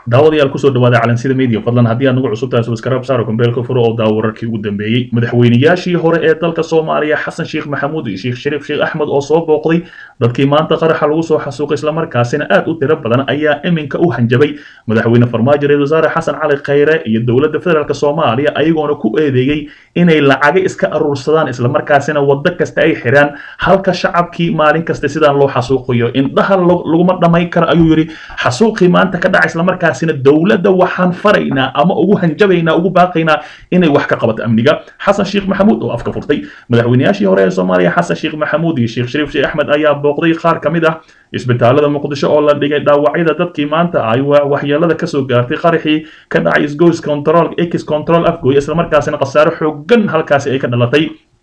daawadayaal kusoo dhawaada calansida media fadlan haddii aad nagu cusub tahay subscribe saaro kumbeelka furo oo daawo wararkii ugu dambeeyey madaxweynayaashii hore ee dalka soomaaliya xasan sheekh maxamuud iyo sheekh shariif sheekh axmed oo soo booqday dadkii maanta qaraxa lagu soo xasuuqay islamarkaasina aad u tiro badan ayaa iminka u hanjabay madaxweyne farmaajo ra-isul wasaare xasan cali khayre iyo dowladda federaalk soomaaliya ayagoona ku eedeeyey inay lacago iska aruursadaan islamarkaasina waddo kasta ay xiraan halka shacabkii maalin kasta sidaan loo xasuuqayo indhaha laguma dhammayn karo ayuu yidhi xasuuqii maanta ka dhaca islamarkaas dowladda waxaan faraynaa ama ugu hanjabaynaa ugu baaqaynaa inay wax ka qabato amniga xasan sheekh maxamuud oo afka furtay madaxweynayaashii hore ee soomaaliya xasan sheekh maxamuud iyo sheekh shariif sheekh axmed ayaa booqday qaar ka mid ah isbitaalada muqdisho oo la dhigay dhaawacyada dadkii maanta ay waxyeelada kasoo gaartay qaraxii ka dhacay isgoys control x control afgooy islamarkaasina khasaare xoogan halkaasi ay ka dhalatay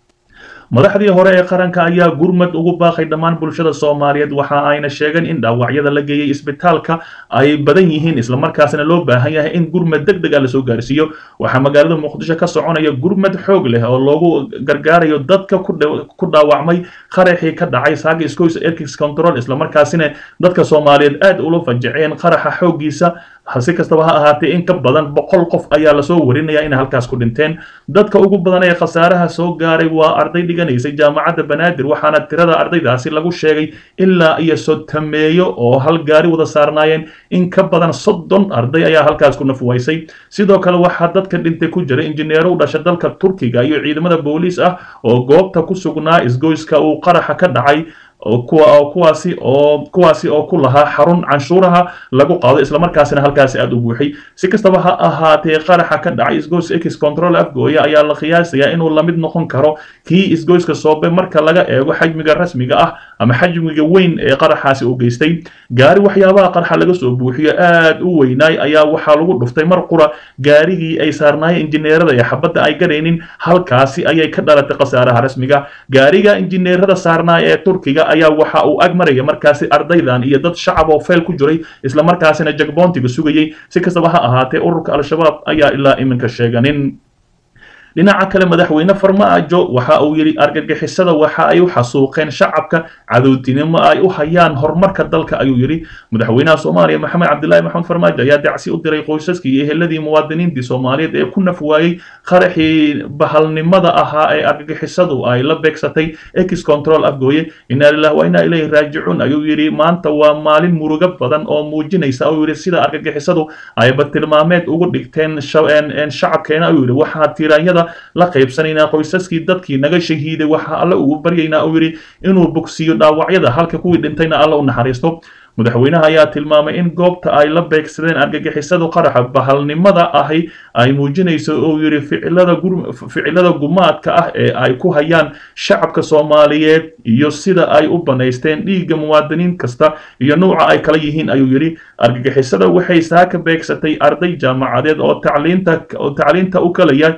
madaxdii hore ee qaranka ayaa gurmad ugu baaqay dhammaan bulshada soomaaliyeed waxa ayna sheegeen in dhaawacyada la geeyey isbitaalka ay badan yihiin islamarkaasna loo baahan yahay in gurmad deg deg a lasoo gaarsiiyo waxaa magaalada muqdisho ka soconaya gurmad xoog leh oo loogu gargaarayo dadka ku dhaawacmay qaraxii ka dhacay saaga scoys erkix control islamarkaasina dadka soomaaliyeed aad ula fajaceen qaraxa xooggiisa si kastaba ha ahaatee in ka badan boqol qof ayaa lasoo warinaya inay halkaas ku dhinteen dadka ugu badan ee khasaaraha soo gaaray waa arday dhiganaysay jaamacadda banaadir waxaana tirada ardaydaasi lagu sheegay ilaa iyo sotameeyo oo hal gaari wada saarnaayeen in ka badan soddon arday ayaa halkaas ku nafwaysay sidoo kale waxaa dadka dhintay ku jira injineero u dhasha dalka turkiga iyo ciidamada booliis ah oo goobta ku sugnaa isgoyska uu qaraxa ka dhacay kuwaasi oo kuwaasi oo ku lahaa xarun canshuuraha lagu qaado islamarkaasina halkaasi aada u buuxay si kastaba ha ahaatee qaraxa ka dhacay isgoys x control afgooya ayaa la qiyaasayaa inuu lamid noqon karo kii isgoyska soobe marka laga eego xajmiga rasmiga ah ama xajmiga weyn ee qaraxaasi uu geystay gaari waxyaabaha qaraxa laga soo buuxiyo aad u weynaay ayaa waxaa lagu dhuftay mar qura gaarigii ay saarnaayeen injineerada ee xabadda ay garaynin halkaasi ayay ka dhalatay khasaaraha rasmiga gaariga injineerada saarnaaya ee turkiga ayaa waxa uu ag maraya markaasi ardaydan iyo dad shacab oo feel ku jiray islamarkaasina jagboontiga sugayey si kastaba ha ahaatee ururka al-shabaab ayaa ilaa iminka sheeganin dhinaca kale madaxweyne farmaajo waxa uu yidhi argagixisada waxa ay u xasuuqeen shacabka cadowtinimo ay u hayaan horumarka dalka ayuu yidhi madaxweynaha soomaaliya maxamed cabdilaahi maxamed farmaajo ayaa dacsi u diray qoysaskii iyo eheladii muwaadiniintii soomaaliyeed ee ku naf waayey qaraxii bahalnimada ahaa ee argagixisadu ay la beegsatay ex control afgooye inaa lilah wa inaa ilayhi raajicuun ayuu yidhi maanta waa maalin murugo badan oo muujinaysa ayuu yidhi sida argagixisadu ayba tilmaameed ugu dhigteen shacabkeena ayuu yidhi waxaa tiiraanyada la qaybsanaynaa qoysaskii dadkii naga shahiiday waxa alle ugu baryaynaa uu yidhi inuu bogsiiyo dhaawacyada halka kuwii dhintayna alle u naxariisto madaxweynaha ayaa tilmaamay in goobta ay la beegsadeen argagixisadu qaraxa bahalnimada ahi ay muujinayso uu yidhi ficilada gumaadka ah ee ay ku hayaan shacabka soomaaliyeed iyo sida ay u banaysteen dhiigga muwaadiniin kasta iyo nuuca ay kala yihiin ayuu yidhi argagixisada waxay saaka beegsatay arday jaamacadeed oo tacliinta oo tacliinta u kalaya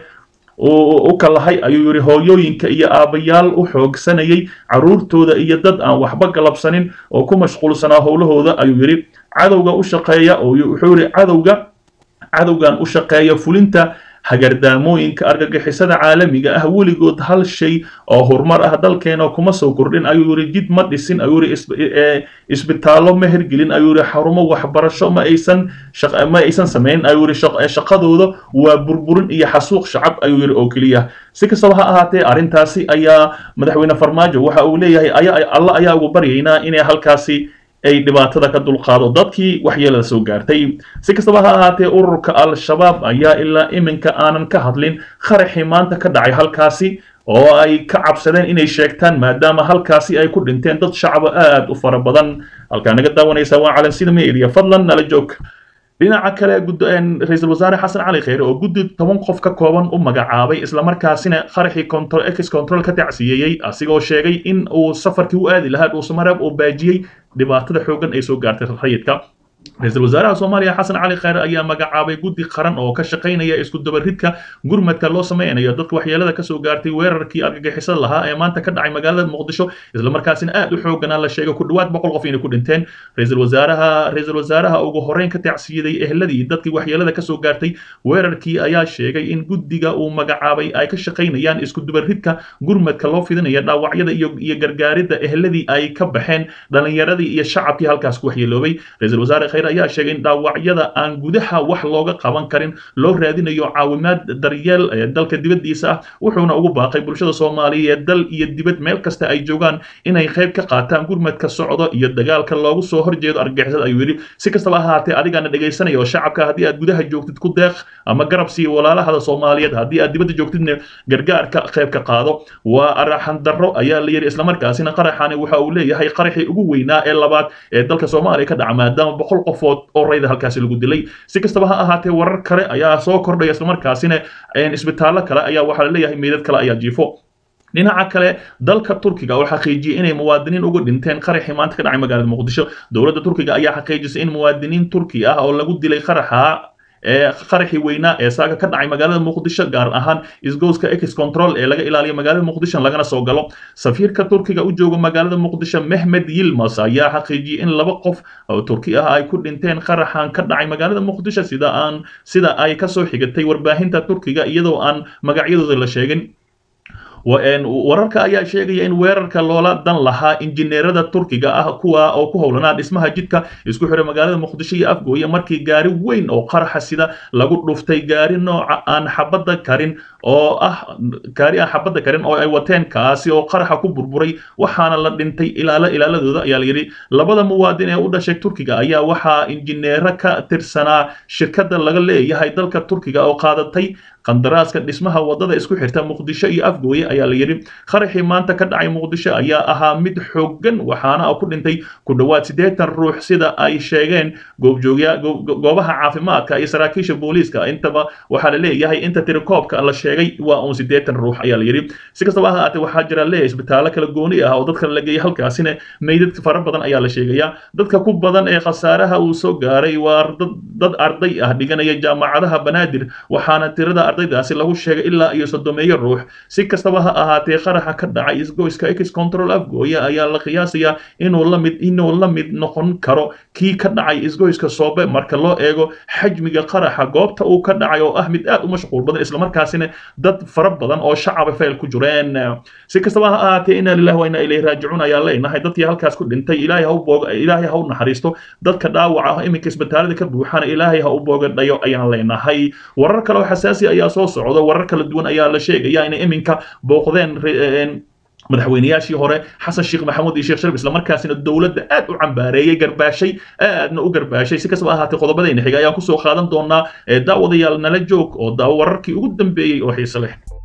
u kalahay ayuu yidhi hooyooyinka iyo aabbayaal u xoogsanayay carruurtooda iyo dad aan waxba galabsanin oo ku mashquulsanaa howlahooda ayuu yidhi cadowga u shaqeeya wuxuu yidhi cadowga cadowgan u shaqeeya fulinta hagardaamooyinka argagixisada caalamiga ah weligood hal shay oo horumar ah dalkeena kuma soo kordhin ayuu yidhi jid ma dhisin ayuu yidhi isbitaallo ma hergelin ayuu yidhi xarumo waxbarasho ma aysan ma aysan samayn ayuu yidhi shaqadooda waa burburin iyo xasuuq shacab ayuu yidhi oo keliya si kastaba ha ahaatee arrintaasi ayaa madaxweyne farmaajo waxa uu leeyahay alla ayaa ugu baryaynaa inay halkaasi ay dhibaatada ka dulqaado dadkii waxyeelada soo gaartay si kastaba ha ahaatee ururka al-shabaab ayaa ilaa iminka aanan ka hadlin qaraxii maanta ka dhacay halkaasi oo ay ka cabsadeen inay sheegtaan maadaama halkaasi ay ku dhinteen dad shacaba aad u fara badan halkaa naga daawanaysa waa calansida media fadlan nala joog dhinaca kale ra-iisul wasaare xasan cali kheyre oo guddi toban qof ka kooban u magacaabay islamarkaasina qaraxii ex control ka tacsiyeeyey asigoo sheegay in uu safarkii u aadi lahaa dhuusamareeb uu baajiyey dhibaatada xoogan ay soo gaartay rayidka ra-iisul wasaaraha soomaaliya xasan cali kheyre ayaa magacaabay guddi qaran oo ka shaqaynaya isku dabaridka gurmadka loo sameynayo dadka waxyeelada kasoo gaartay weerarkii argagixisada lahaa ee maanta ka dhacay magaalada muqdisho islamarkaasina aad u xooganaa la sheegay ku dhawaad boqol qof inay ku dhinteen ra-iisul wasaaraha ra-iisul wasaaraha ugu horreyn ka tacsiyaday ehladii dadkii waxyeelada kasoo gaartay weerarkii ayaa sheegay in guddiga uu magacaabay ay ka shaqaynayaan isku dabaridka gurmadka loo fidinaya dhaawacyada iyo iyo gargaaridda ehladii ay ka baxeen dhalinyaradii iyo shacabkii halkaas ku waxyeeloobay ra-iisul wasaare khayre ayaa sheegay in dhaawacyada aan gudaha wax looga qaban karin loo raadinayo caawimaad daryeel ee dalka dibaddiisa ah wuxuuna ugu baaqay bulshada soomaaliyeed dal iyo dibad meel kasta ay joogaan inay qayb ka qaataan gurmadka socdo iyo dagaalka loogu soo horjeedo argagixisada ayuu yidhi si kastaba ahaatee adigana dhegaysanaya oo shacabka haddii aad gudaha joogtid ku deeq ama garab siiyo walaalahada soomaaliyeed haddii aad dibadda joogtidna gargaarka qayb ka qaado waa araxan darro ayaa la yidhi islamarkaasina qaraxani waxa uu leeyahay qaraxii ugu weynaa ee labaad ee dalka soomaaliya ka dhaca maadaama boqol qofood oo rayda halkaasi lagu dilay si kastaba ha ahaatee warar kale ayaa soo kordhaya islamarkaasina isbitaallo kale ayaa waxaa la leeyahay meydad kale ayaa jiifo dhinaca kale dalka turkiga oo xaqiijiyey inay muwaadiniin uga dhinteen qaraxii maanta ka dhacay magaalada muqdisho dowladda turkiga ayaa xaqiijisay in muwaadiniin turki ah oo lagu dilay qaraxa ee qaraxii weynaa ee saaga ka dhacay magaalada muqdisho gaar ahaan isgooska ex control ee laga ilaaliyo magaalada muqdisho lagana soo galo safiirka turkiga u jooga magaalada muqdisho mehmed yilmas ayaa xaqiijiyey in laba qof oo turki ah ay ku dhinteen qaraxan ka dhacay magaalada muqdisho sida aan sida ay kasoo xigatay warbaahinta turkiga iyadoo aan magacyadooda la sheegin wararka ayaa sheegaya in weerarka loola dan lahaa injineerada turkiga ah kuwa oo ku howlanaa dhismaha jidka isku xidha magaalada muqdisho iyo afgooye markii gaari weyn oo qaraxa sida lagu dhuftay gaari nooca aan xabadda karin oo ah gaari aan xabadda karin oo ay wateen kaasi oo qaraxa ku burburay waxaana la dhintay ilaalo ilaaladooda ayaa layidhi labada muwaadin ee u dhashay turkiga ayaa waxaa injineero ka tirsanaa shirkadda laga leeyahay dalka turkiga oo qaadatay qandaraaska dhismaha wadada isku xirta muqdisho iyo afgooye ayaa la yidhi qaraxii maanta ka dhacay muqdisho ayaa ahaa mid xooggan waxaana ku dhintay ku dhowaad siddeetan ruux sida ay sheegeen goobjoogya goobaha caafimaadka iyo saraakiisha booliiska intaba waxaa la leeyahay inta tirikoobka la sheegay waa uun siddeetan ruux ayaa la yidhi si kastaba ha ahaatee waxaa jira leeyahay isbitaallo kala gooni ah oo dadka la geeyay halkaasina meydad fara badan ayaa la sheegayaa dadka ku badan ee khasaaraha uu soo gaaray waa dad arday ah dhiganaya jaamacadaha banaadir waxaana tirada ardaydaasi lagu sheegay ilaa iyo soddomeeyo ruux si kastaba ha ahaatee qaraxa ka dhacay isgoyska ex control afgooye ayaa la qiyaasayaa inuu la mid inuu la mid noqon karo kii ka dhacay isgoyska soobe marka loo eego xajmiga qaraxa goobta uu ka dhacay oo ah mid aad u mashquul badan islamarkaasina dad fara badan oo shacaba fayl ku jireen si kastaba ha ahaatee inaa lillahi wa inaa ilayhi raajicuun ayaa leenahay dadkii halkaas ku dhintay ilaahay ha u booga ilaahay ha u naxariisto dadka dhaawaca ah iminka isbitaalada ka buuxana ilaahay ha u boogadhayo ayaan leenahay warar kale oo xasaasi ayaa soo socda warar kala duwan ayaa la sheegaya inay iminka booqdeen madaxweynayaashii hore xasan sheekh maxamuud iyo sheekh sharif islamarkaasina dowladda aad u cambaareeyey garbaashay aadna u garbaashay si kastaba ahaatee qodobadayna xiga ayaan kusoo qaadan doonaa daawadayaal nala joog oo daawo wararkii ugu dambeeyey oo xiise leh